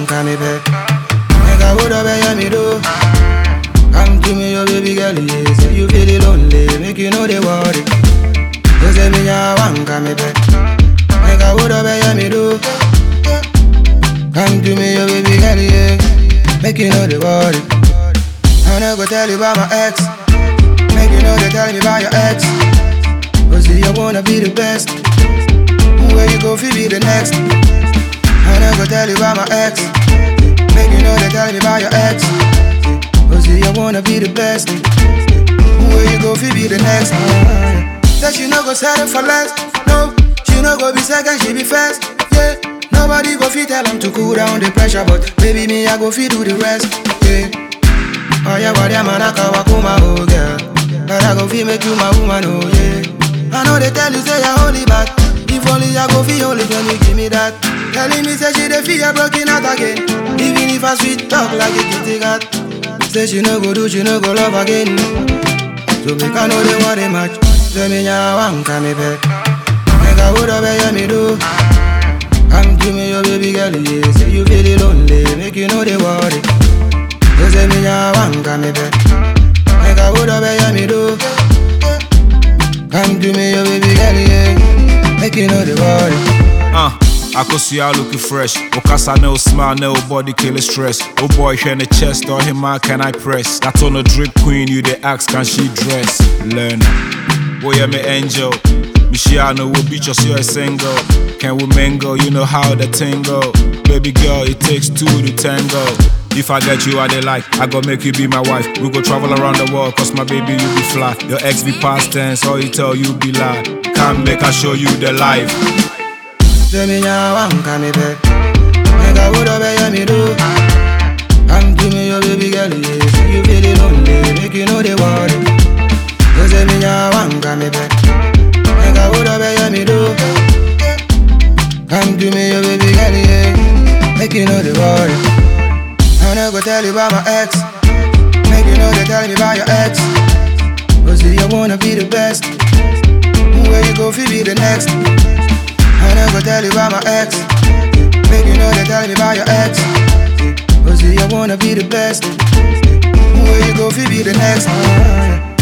come back. Make a would have hear me do. Come to me, your baby girl, yes. If you feel lonely, make you know they worry. You say me, ya want come back. Make a would have hear me do. Come to me, your baby girl, yeah. Make you know they worry. I never tell you about my ex. Make you know they tell me about your ex. Cause see, I wanna be the best. Where you go, fi be the next. I never tell you about my ex. Make you know they tell me about your ex. Cause see, I wanna be the best. Where you go, fi be the next. That she no go settle for less. No, she no go be second, she be first. Yeah. Nobody go fit tell them to cool down the pressure, but baby me I go fit do the rest. Yeah. Oh yeah, what man I can walk my oh girl. But I go fit make you my woman, oh yeah. I know they tell you say you're holy, but if only I go feel holy, can you give me that? Telling me say she dey feel broken out again. Even if I sweet talk like a kitty cat. Say she no go do, she no go love again. So make I know they want a match. Say me now want come back. Make I would have hear me do. Come to me, your baby girl, yeah. Say you feel lonely, make you know they worry. You say me now want come back. Make I would have hear me do. Come to me, your baby girl, yeah. Make you know they worry. Uh, akosua looking fresh. Okasa no smile, no body kill stress. Oh boy, here in the chest, or him man can I press? That on a drip queen, you the ask, can she dress? Learn. Boy, I'm an angel. Michiano will beat us, you're a single. Can we mingle? You know how the tingle. Baby girl, it takes two to tango. If I get you, I they like. I go make you be my wife. We go travel around the world, cause my baby, you be fly. Your ex be past tense, all you tell you be lie. Come make I show you the life. Say me now want come back. Make I would have hear me do. Come to me, your baby girl, yeah. Say you feel lonely, make you know they worry. You say me now want come back. Make I would have hear me do. Come to me, your baby girl, yeah. Make you know they worry. I never tell you about my ex. Make you know they tell me about your ex. Cause see, I wanna be the best. Where you go, fi be the next. I never tell you about my ex. Make you know they tell me about your ex. Cause see, I wanna be the best. Where you go, fi be the next.